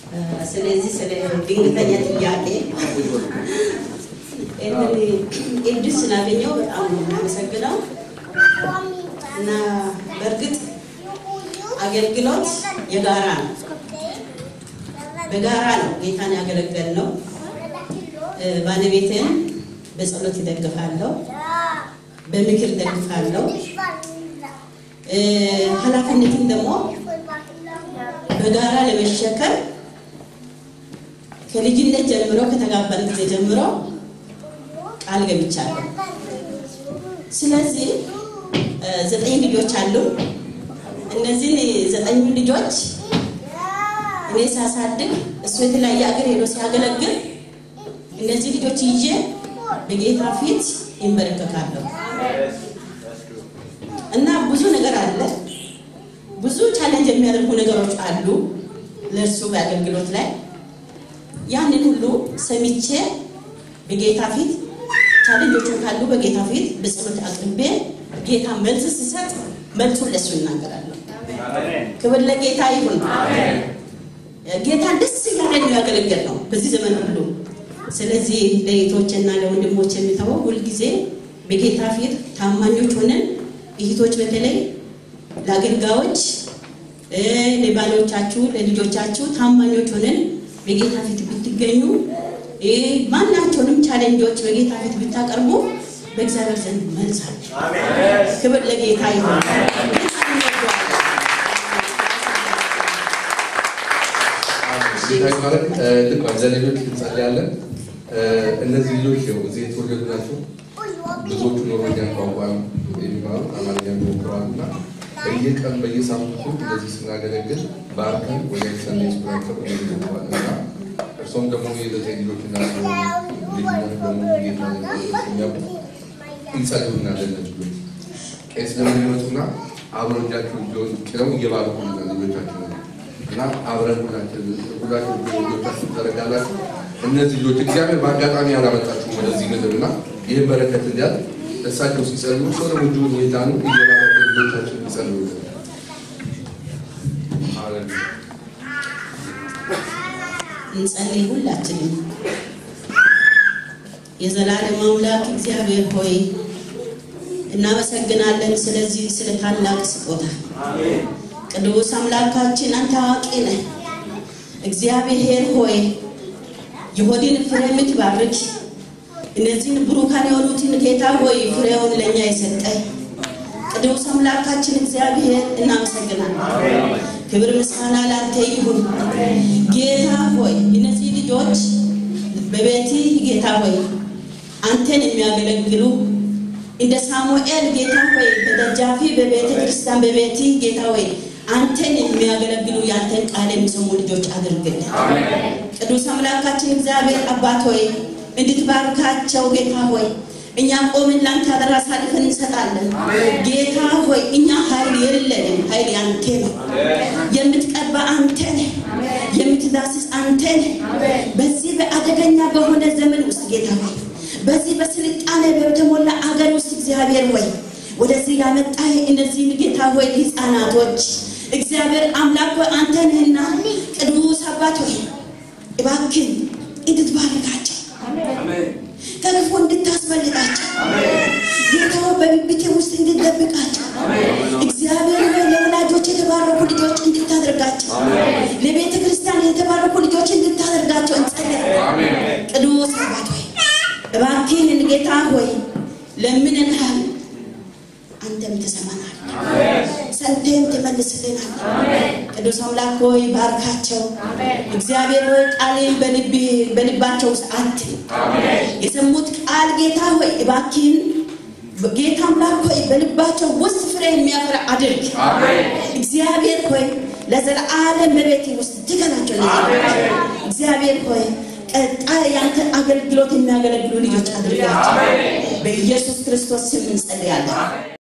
ስለዚህ ስለ ድንገተኛ ጥያቄ ይህንን እድል ስላገኘው በጣም ነው የማመሰግነው እና በእርግጥ አገልግሎት የጋራ ነው። በጋራ ነው ጌታን ያገለገል ነው። ባለቤትን በጸሎት ይደግፋለሁ፣ በምክር ይደግፋለሁ። ኃላፊነትን ደግሞ በጋራ ለመሸከም ከልጅነት ጀምሮ ከተጋባን ጊዜ ጀምሮ ቃል ገብቻለሁ። ስለዚህ ዘጠኝ ልጆች አሉ። እነዚህን ዘጠኙ ልጆች እኔ ሳሳድግ እሱ የተለያየ ሀገር ሄዶ ሲያገለግል እነዚህ ልጆች ይዤ በጌታ ፊት ይንበረከካለሁ እና ብዙ ነገር አለ። ብዙ ቻሌንጅ የሚያደርጉ ነገሮች አሉ ለእርሱ በአገልግሎት ላይ ያንን ሁሉ ሰምቼ በጌታ ፊት ቻሌንጆቹን ካሉ በጌታ ፊት በጸሎት አቅርቤ ጌታ መልስ ሲሰጥ መልሱን ለእሱ እናገራለሁ። ክብር ለጌታ ይሁን። ጌታን ደስ እያለን ነው ያገለገል ነው በዚህ ዘመን ሁሉ። ስለዚህ ለእህቶችና ለወንድሞች የሚተወው ሁልጊዜ በጌታ ፊት ታማኞች ሆነን እህቶች በተለይ ለአገልጋዮች፣ ለባሎቻችሁ፣ ለልጆቻችሁ ታማኞች ሆነን በጌታ ፊት ብትገኙ ማናቸውንም ቻሌንጆች በጌታ ፊት ብታቀርቡ በእግዚአብሔር ዘንድ መልስ አለ። ክብር ለጌታ ይሁን። ጌታ ማለት ልክ ለልጆች እንጸልያለን። እነዚህ ልጆች ያው እዚህ የተወለዱ ናቸው። ብዙዎቹ ኖርዌኛ ቋንቋ የሚማሩ አማርኛ የሚሞክረዋል እና በየቀን በየሳምንቱ እንደዚህ ስናገለግል ባርከን ወደ ሰንዴ ስኩላቸው ይገባል እና እርሶም ደግሞ የዘጠኝ ልጆች እና ልጅነት ደግሞ ጌታ የሚያውቁ እንጸልዩና ለነሱ ልጆች ቄስ ለሚመጡና አብረው እጃቸው ጭነው እየባረኩ ልጆቻቸው እና አብረን ሁላችን ሁላችን ልጆቻችን ተረጋላችሁ። እነዚህ ልጆች እግዚአብሔር በአጋጣሚ ያላመጣችሁ ወደዚህ ምድር እና ይህን በረከት እንዲያል እሳቸው ሲጸልዩ ሰው ደግሞ እጅሁን ሁኔታ ነው እየባረኩ ልጆቻችን ይጸልዩ። እንጸልይ ሁላችንም። የዘላለም አምላክ እግዚአብሔር ሆይ እናመሰግናለን ስለዚህ ስለ ታላቅ ስጦታ ቅዱስ አምላካችን አንተ አዋቂ ነህ። እግዚአብሔር ሆይ የሆድን ፍሬ የምትባርክ እነዚህን ብሩካን የሆኑትን ጌታ ሆይ ፍሬውን ለእኛ የሰጠ ቅዱስ አምላካችን እግዚአብሔር እናመሰግናለን። ክብር ምስጋና ላንተ ይሁን። ጌታ ሆይ እነዚህ ልጆች በቤቲ ጌታ ሆይ አንተን የሚያገለግሉ እንደ ሳሙኤል ጌታ ሆይ በደጃፊ በቤተ ክርስቲያን በቤቲ ጌታ ሆይ አንተን የሚያገለግሉ የአንተን ቃል የሚሰሙ ልጆች አድርግልን። ቅዱስ አምላካችን እግዚአብሔር አባት ሆይ እንድትባርካቸው ጌታ ሆይ እኛ ቆምን ላንተ አደራ አሳልፈን እንሰጣለን። ጌታ ሆይ እኛ ኃይል የለንም፣ ኃይል ያንተ ነው። የምትቀባ አንተ ነህ፣ የምትዳስስ አንተ ነህ። በዚህ በአደገኛ በሆነ ዘመን ውስጥ ጌታ ሆይ በዚህ በስልጣኔ በተሞላ አገር ውስጥ እግዚአብሔር ሆይ ወደዚህ ያመጣ እነዚህን ጌታ ሆይ ህፃናቶች እግዚአብሔር አምላክ ሆይ አንተ ነህና ቅዱስ አባት ሆይ እባክን እንድትባርካቸው ከክፉ እንድታስመልጣቸው ጌታ በብብቴ ውስጥ እንድትደብቃቸው እግዚአብሔር ሆይ ለወላጆች የተባረኩ ልጆች እንድታደርጋቸው ለቤተ ክርስቲያን የተባረኩ ልጆች እንድታደርጋቸው እንጸልያለን። ቅዱስ አባት ሆይ እባክህን ጌታ ሆይ ለምንንሃል፣ አንተም ትሰማናል፣ ሰምተህም ትመልስልናል። ቅዱስ አምላክ ሆይ ባርካቸው። እግዚአብሔር ሆይ ቃልን በልባቸው ውስጥ አት የሰሙት ቃል ጌታ ሆይ እባክህን ጌታ አምላክ ሆይ በልባቸው ውስጥ ፍሬ የሚያፈራ አድርግ። እግዚአብሔር ሆይ ለዘለዓለም በቤቴ ውስጥ ትከላቸው። እግዚአብሔር ሆይ ቀጣይ ያንተ አገልግሎት የሚያገለግሉ ልጆች አድርጋቸው። በኢየሱስ ክርስቶስ ስም እንጸልያለን።